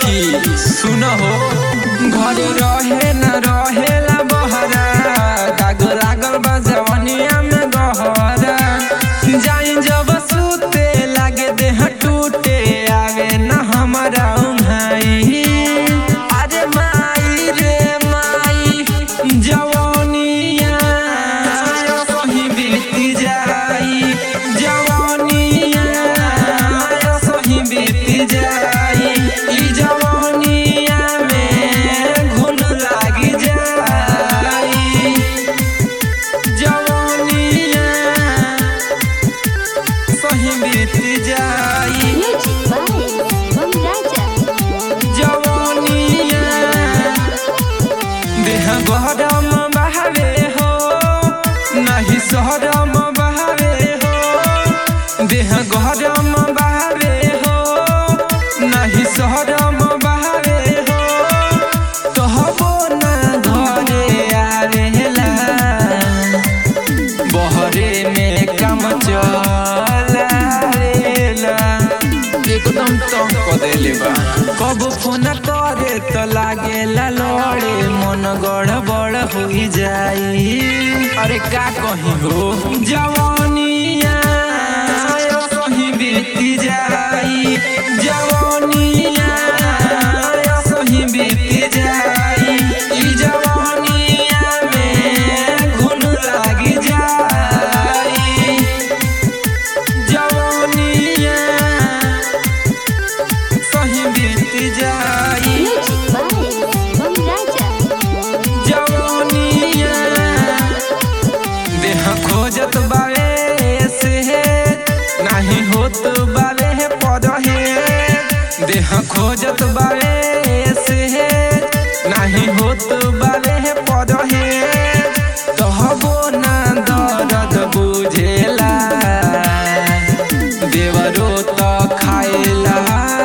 सखी सुन हो घरे रहे न रहेला बहरा दाग लागल बा जवनिया में गहरा जाई जब सुते लागे देह टूटे आवे न हमरा उन्हाई अरे माई रे माई जवनिया सही बीती जाई जवनिया सही बीती जाई ई जवनिया में घुन लागी जाई जवनिया सही बीती जाई Music by Bang Raja. जवनिया देह गरम बहावे हो नहीं सहरम बहावे हो देह गरम बहावे हो नहीं सहरम बहावे हो कहबो ना घरे आवेला बहरे में काम चलावेला एकदम तंग क देले बा कब फोन करे त लागेला लड़े मन गड़बड़ होई जाई अरे का कही हो जवानिया सही बीती जाई जवानिया सही बीती जाई ई जवानिया में घुन लागी जाई जवानिया सही बीती जाई Music by Bang Raja. जवानिया देह खोजत बावे से नाही होत बावे पदहे देह खोजत बावे से नाही होत बावे पदहे कहबो ना दर्द बुझेला देवरो त खाएला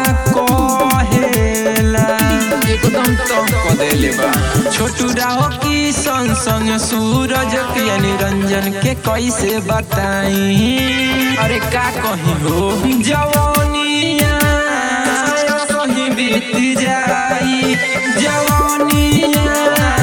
कहेला एकदम तंग क देले बा छोटू राव की संग संग सूरज के निरंजन के कैसे बताई अरे का कही हो जवानिया सही बीती जाई जवानिया